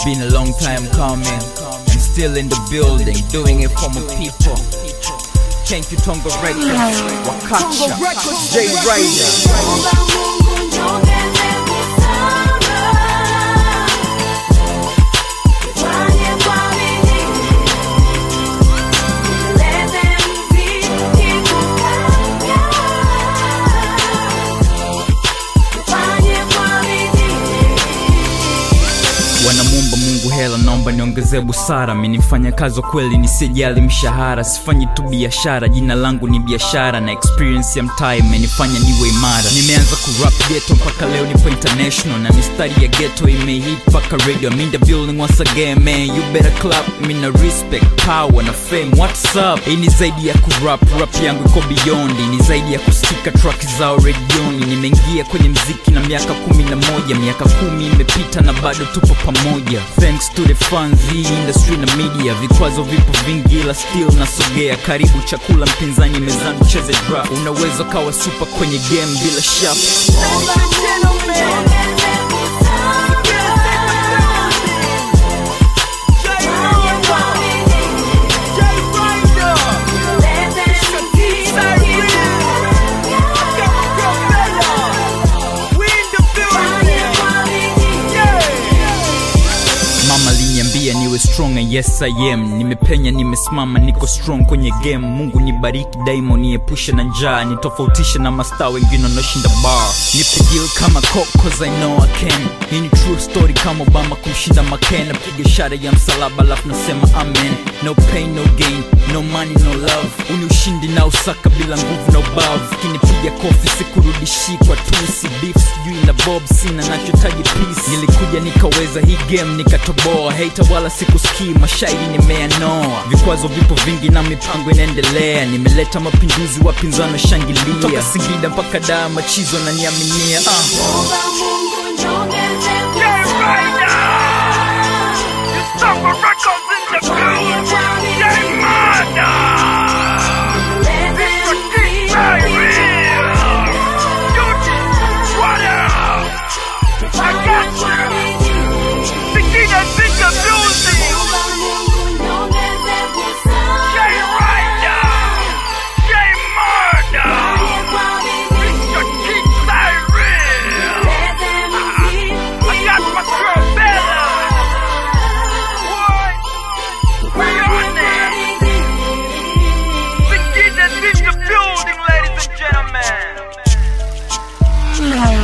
Been a long time coming. I'm still in the building, doing it for my people. Thank you Tongo Records, Wakacha, J Rider. wanamwomba mungu hela naomba niongezee busara mi nifanya kazi wa kweli nisijali mshahara sifanyi tu biashara jina langu ni biashara na experience ya mtaa imenifanya niwe imara nimeanza kurap geto mpaka leo nipo international na mistari ya geto imehit mpaka radio I'm in the building once again man you better clap mi na respect power na fame what's up hii ni zaidi ya kurap rap yangu iko beyond ni zaidi ya kusikika track zao redioni nimeingia kwenye mziki na miaka kumi na moja miaka kumi imepita na bado tupo pamoja thanks to the fans hii industry na media vikwazo vipo vingi ila still nasogea karibu chakula mpinzani mezani cheze drop unaweza kawa super kwenye game bila shaft mama aliniambia niwe strong and yes I am nimepenya nimesimama niko strong kwenye game mungu nibariki daimo niepushe na njaa nitofautishe na mastaa wengine wanaoshinda bar nipe deal kama coke cause I know I can hii ni true story kama obama kumshinda maken napiga ishara ya msalaba alafu nasema amen no pain no gain no money no love uni ushindi na usaka bila nguvu na ubavu kinipiga kofi sikurudishi kwa tusi beef sijui na bob sina nachotaji peace nilikuja nikaweza hii game nikatoboa hater wala sikusikii mashairi nimeyanoa vikwazo vipo vingi na mipango inaendelea nimeleta mapinduzi wapinzani washangilia toka singida mpaka daa machizo naniaminia uh. Building, ladies and gentlemen.